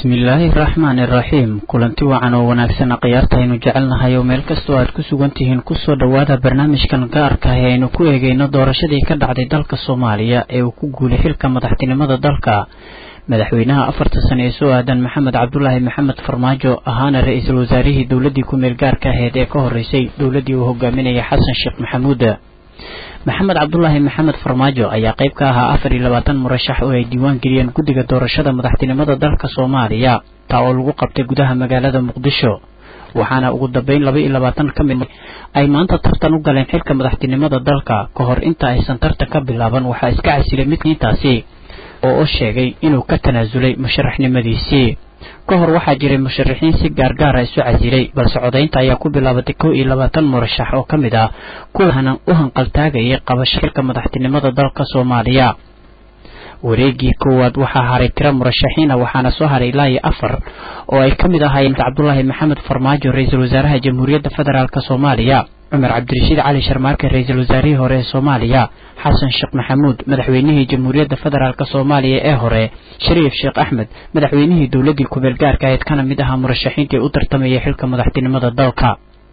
bismillaahi raxmaani raxiim kulanti wacan oo wanaagsan khiyaartaynu jecelnahay oo meel kastoo aad ku sugan tihiin kusoo dhowaada barnaamijkan gaarka ah ee aynu ku eegayno doorashadii ka dhacday dalka soomaaliya ee uu ku guulay xilka madaxtinimada dalka madaxweynaha afarta sane ee soo aadan maxamed cabdulaahi maxamed farmaajo ahaana ra-iisul wasaarihii dowladdii ku-meel gaarka ahayd ee ka horeysay dowladdii uu hogaaminayay xasan sheekh maxamuud maxamed cabdulaahi maxamed farmaajo ayaa qayb ka ahaa afar iyo labaatan murashax oo ay diiwaan geliyeen guddiga doorashada madaxtinimada dalka soomaaliya taa oo lagu qabtay gudaha magaalada muqdisho waxaana ugu dambeyn laba iyo labaatan ka mid ay maanta tartan u galeen xilka madaxtinimada dalka ka hor inta aysan tartan ka bilaaban waxaa iska casilay midkiintaasi oo u sheegay inuu ka tanaasulay musharaxnimadiisii ka hor waxaa jiray musharaxiin si gaargaara isu casilay balse codaynta ayaa ku bilaabatay kow iyo labaatan murashax oo ka mid ah kuwa u hanqaltaagayay qabasho xilka madaxtinimada dalka soomaaliya wareegii koowaad waxaa haray tiro murashaxiina waxaana soo haray ilaa iyo afar oo ay ka mid ahaayeen cabdulaahi maxamed farmaajo ra-iisul wasaaraha jamhuuriyadda federaalk soomaaliya cumar cabdirashiid cali sharmaarke ra-iisul wasaarihii hore ee soomaaliya xasan sheekh maxamuud madaxweynihii jamhuuriyadda federaalk soomaaliya ee hore shariif sheekh axmed madaxweynihii dowladdii ku-meel gaarka ahayd kana mid ahaa murashaxiintii u tartamayay xilka madaxtinimada dalka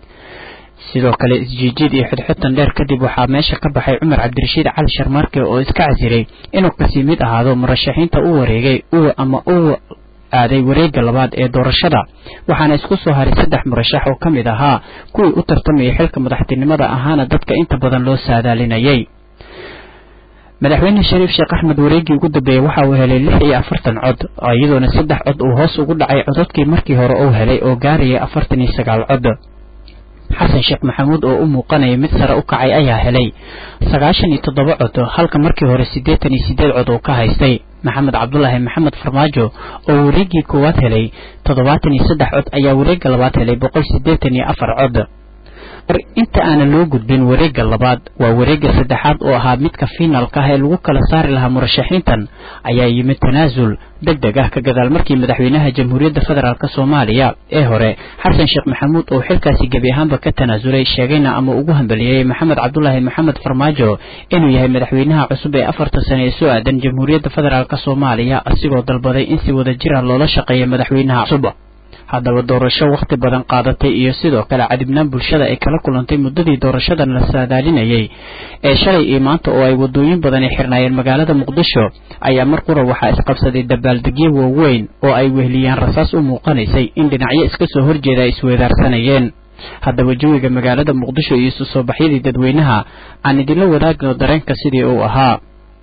sidoo kale isjiijiid iyo xidxidtan dheer kadib waxaa meesha ka baxay cumar cabdirashiid cali sharmaarke oo iska casiray inuu kasii mid ahaado murashaxiinta u wareegay ama u aaday wareegga labaad ee doorashada waxaana isku soo haray saddex murashax oo ka mid ahaa kuwii u tartamayay xilka madaxtinimada ahaana dadka inta badan loo saadaalinayay madaxweyne shariif sheekh axmed wareeggii ugu dambeeyey waxa uu helay lix iyo afartan cod iyadoona saddex cod uu hoos ugu dhacay codadkii markii hore uu helay oo gaarayay afartan iyo sagaal cod xasan sheekh maxamuud oo u muuqanaya mid sare u kacay ayaa helay sagaashan iyo toddoba cod halka markii hore siddeetan iyo siddeed cod uu ka haystay maxamed cabdulaahi maxamed farmaajo oo wareeggii koowaad helay toddobaatan iyo saddex cod ayaa wareegga labaad helay boqol siddeetan iyo afar cod inta aanan loo gudbin wareegga labaad waa wareegga saddexaad oo ahaa midka fiinaalka ah ee lagu kala saari lahaa murashaxiintan ayaa yimid tanaasul deg deg ah ka gadaal markii madaxweynaha jamhuuriyadda federaalk soomaaliya ee hore xasan sheekh maxamuud oo xilkaasi gebi ahaanba ka tanaasulay sheegayna ama ugu hambaliyeeyey maxamed cabdulaahi maxamed farmaajo inuu yahay madaxweynaha cusub ee afarta sane ee soo aadan jamhuuriyadda federaalk soomaaliya asigoo dalbaday in si wada jira loola shaqeeya madaxweynaha cusub haddaba doorasho wakhti badan qaadatay iyo sidoo kale cadibnaan bulshada ay kala kulantay muddadii doorashadan la saadaalinayay ee shalay iyo maanta oo ay waddooyin badan ay xirnaayeen magaalada muqdisho ayaa mar qura waxaa isqabsaday dabaaldegyo waaweyn oo ay wehliyeen rasaas u muuqanaysay in dhinacyo iska soo horjeeda ay isweedaarsanayeen haddaba jawiga magaalada muqdisho iyo isu soo baxyadii dadweynaha aan idinla wadaagno dareenka sidii uu ahaa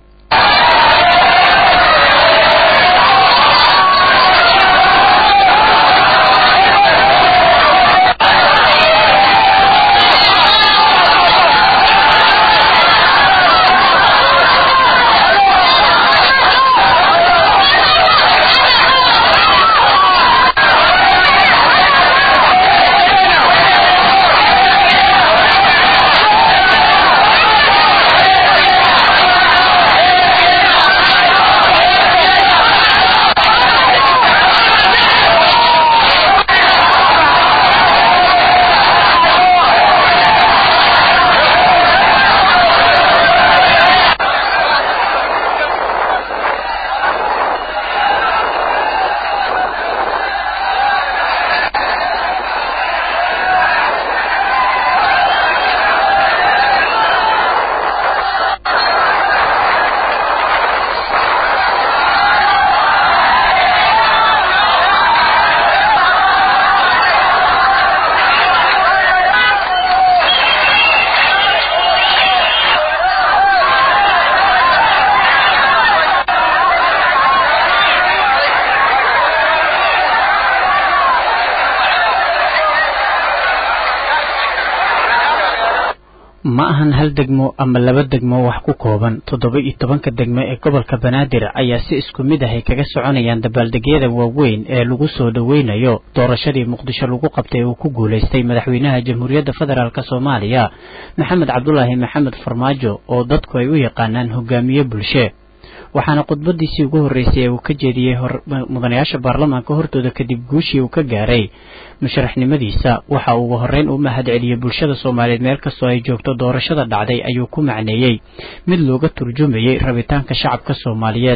ma ahan hal degmo ama laba degmo wax ku kooban toddoba iyo tobanka degmo ee gobolka banaadir ayaa si isku mid ah ay kaga soconayaan dabaaldegyada waaweyn ee lagu soo dhoweynayo doorashadii muqdisho lagu qabtay uu ku guulaystay madaxweynaha jamhuuriyadda federaalk soomaaliya maxamed cabdulaahi maxamed farmaajo oo dadku ay u yaqaanaan hogaamiye bulshe waxaana khudbadiisii ugu horreysay ee uu ka jeediyey mudanayaasha baarlamaanka hortooda kadib guushii uu ka gaaray musharaxnimadiisa waxa uu ugu horreyn u mahad celiyey bulshada soomaaliyeed meel kastoo ay joogto doorashada dhacday ayuu ku macneeyey mid looga turjumayey rabitaanka shacabka soomaaliyeed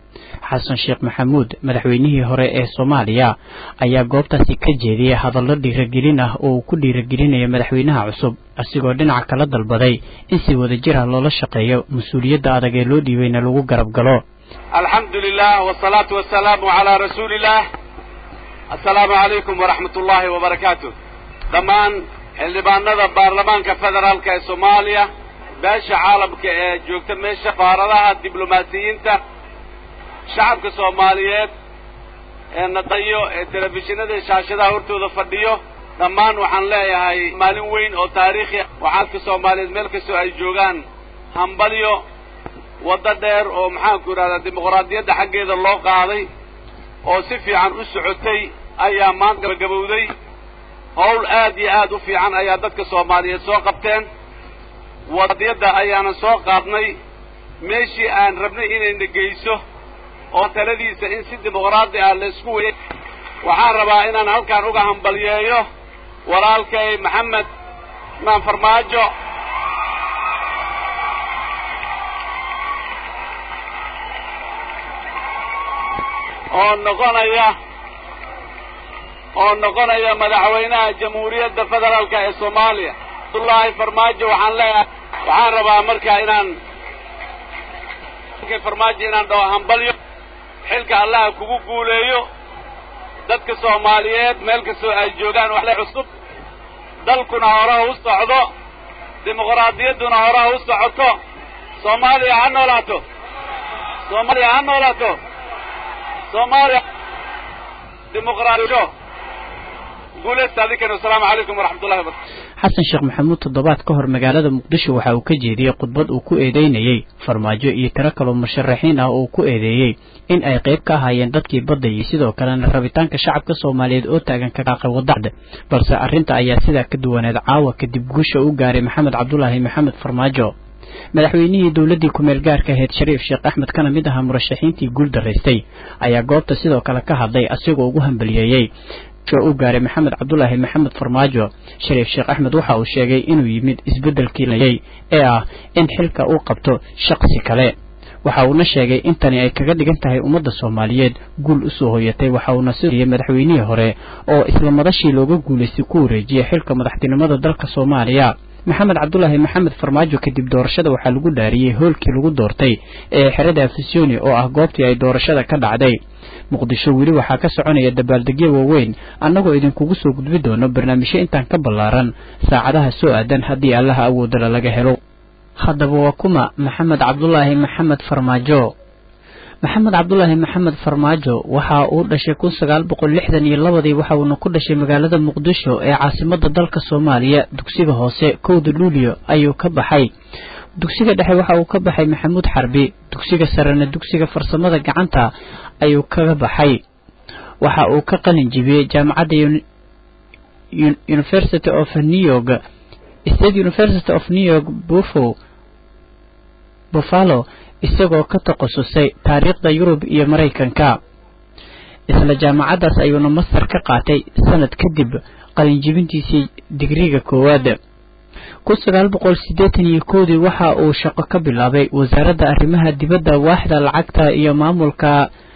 xasan sheekh maxamuud madaxweynihii hore ee soomaaliya ayaa goobtaasi ka jeediyey hadallo dhiiragelin ah oo uu ku dhiiragelinayo madaxweynaha cusub asigoo dhinaca kala dalbaday in si wada jir ah loola shaqeeyo mas-uuliyadda adag ee loo dhiibayna lagu garab galo alxamdu lilah wsalaatu wasalaamu calaa rasuuliillah assalaamu calaykum waraxmat ullaahi wabarakaatu dhammaan xildhibaanada baarlamaanka federaalka ee soomaaliya beesha caalamka ee joogta meesha faaradaha diblomaasiyiinta shacabka soomaaliyeed ee naqayo ee telefishinada iyo shaashadaha hortooda fadhiyo dhammaan waxaan leeyahay maalin weyn oo taariikhi waxaadka soomaaliyeed meel kastoo ay joogaan hambalyo waddo dheer oo maxaanku idhahdaa dimuqraadiyadda xaggeeda loo qaaday oo si fiican u socotay ayaa maanta gabagabowday howl aad iyo aad u fiican ayaa dadka soomaaliyeed soo qabteen wadiyadda ayaanan soo qaadnay meeshii aan rabnay inayna geyso oo taladiisa in si dimuqraadi ah laysku weyay waxaan rabaa inaan halkaan uga hambalyeeyo walaalkay maxamed maan farmaajo oo noqonaya oo noqonaya madaxweynaha jamhuuriyadda federaalka ee soomaaliya abdullaahi farmaajo waxaan leeyahay waxaan rabaa marka inaan farmaajo inaan dhaho hambalyo xilka allaha kugu guuleeyo dadka soomaaliyeed meel kastoo ay joogaan waxle cusub dalkuna horaha u socdo dimuqraadiyadduna horaha u socoto soomaaliya ha noolaato soomaaliya ha noolaato soomaaliya dimuqraadiyo guuleysta adinkana wasalaamu calaykum waraxmat ullahi wabarakatu xasan sheekh maxamuud toddobaad ka hor magaalada muqdisho waxa uu ka jeediyey khudbad uu ku eedeynayey farmaajo iyo tiro kaloo musharaxiin ah oo ku eedeeyey in ay qayb ka ahaayeen dadkii badda iyo sidoo kalena rabitaanka shacabka soomaaliyeed oo taagan ka qaaqay wadacda balse arrinta ayaa sidaa ka duwaneed caawa kadib guusha u gaaray maxamed cabdulaahi maxamed farmaajo madaxweynihii dowladdii ku-meel gaarka ahayd shariif sheekh axmed kana mid ahaa murashaxiintii guul daraystay ayaa goobta sidoo kale ka hadlay asigoo ugu hambaliyeeyey u gaaray maxamed cabdulaahi maxamed farmaajo shariif sheekh axmed waxa uu sheegay inuu yimid isbeddelkii layay ee ah in xilka uu qabto shaqsi kale waxa uuna sheegay in tani ay kaga dhigan tahay ummadda soomaaliyeed guul usoo hoyatay waxa uuna sidiyey madaxweynihii hore oo isla madashii looga guulaystay ku wareejiyey xilka madaxtinimada dalka soomaaliya maxamed cabdulaahi maxamed farmaajo kadib doorashada waxaa lagu dhaariyey hoolkii lagu doortay ee xerada afisoni oo ah goobtii ay doorashada ka dhacday muqdisho weli waxaa ka soconaya dabaaldegyo waaweyn annagoo idinkugu soo gudbi doono barnaamijyo intaan ka ballaaran saacadaha soo aadan haddii allaha awoodala laga helo haddaba waa kuma maxamed cabdulaahi maxamed farmaajo maxamed cabdulaahi maxamed farmaajo waxa uu dhashay kun sagaal boqol lixdan iyo labadii waxa uuna ku dhashay magaalada muqdisho ee caasimada dalka soomaaliya dugsiga hoose kowda luulio ayuu ka baxay dugsiga dhexe waxa uu ka baxay maxamuud xarbi dugsiga sarena dugsiga farsamada gacanta ayuu kaga baxay waxa uu ka qalin jibiyey jaamacadda university of new york state university of new york buffo buffalo isagoo ka takhasusay taariikhda yurub iyo maraykanka isla jaamacaddaas ayuuna master ka qaatay sanad kadib qalinjibintiisii digriga koowaad kun sagaal boqol siddeetan iyo kowdii waxa uu shaqo ka bilaabay wasaaradda arrimaha dibadda waaxda lacagta iyo maamulka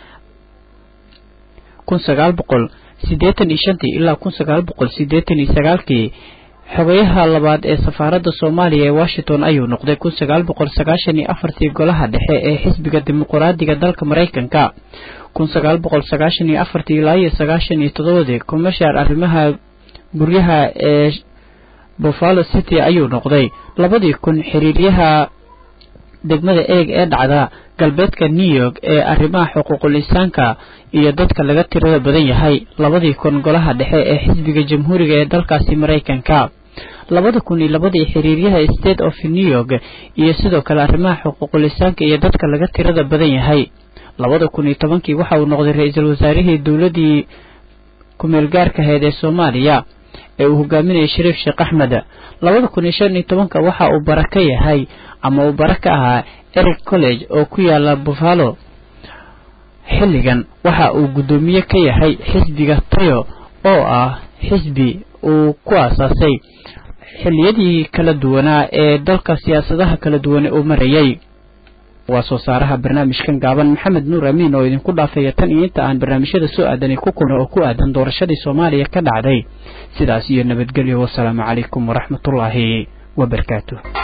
kun sagaal boqol siddeetan iyo shantii ilaa kun sagaal boqol siddeetan iyo sagaalkii xogayaha labaad ee safaaradda soomaaliya ee washington ayuu noqday kun sagaal boqol sagaashan iyo afartii golaha dhexe ee xisbiga dimuqraadiga dalka maraykanka kun sagaal boqol sagaashan iyo afartii ilaa iyo sagaashan iyo toddobadii commercial arrimaha guryaha ee buffalo city ayuu noqday labadii kun xiriiryaha degmada eeg ee dhacda galbeedka new york ee arrimaha xuquuqul insaanka iyo dadka laga tirada badan yahay labadii kun golaha dhexe ee xisbiga jamhuuriga ee dalkaasi maraykanka labada kun iyo labadii xiriiryaha state of new york iyo sidoo kale arrimaha xuquuqul insaanka iyo dadka laga tirada badan yahay labada kun iyo tobankii waxa uu noqday ra-iisul wasaarihii dowladdii kumeel gaarka ahayd ee soomaaliya ee uu hogaaminayay shariif sheekh axmed labada kun iyo shan iyo tobanka waxa uu bara ka yahay ama uu bara ka ahaa eric college oo ku yaala buffalo xilligan waxa uu guddoomiye ka yahay xisbiga tayo oo ah xisbi uu ku aasaasay xilliyadii kala duwanaa ee dalka siyaasadaha kala duwane uu marayay waa soo saaraha barnaamijkan gaaban maxamed nuur amiin oo idinku dhaafaya tan iyo inta aan barnaamijyada soo aadanay ku kulno oo ku aadan doorashadii soomaaliya ka dhacday sidaas iyo nabadgelyo wasalaamu calaykum waraxmatullaahi wabarakaatu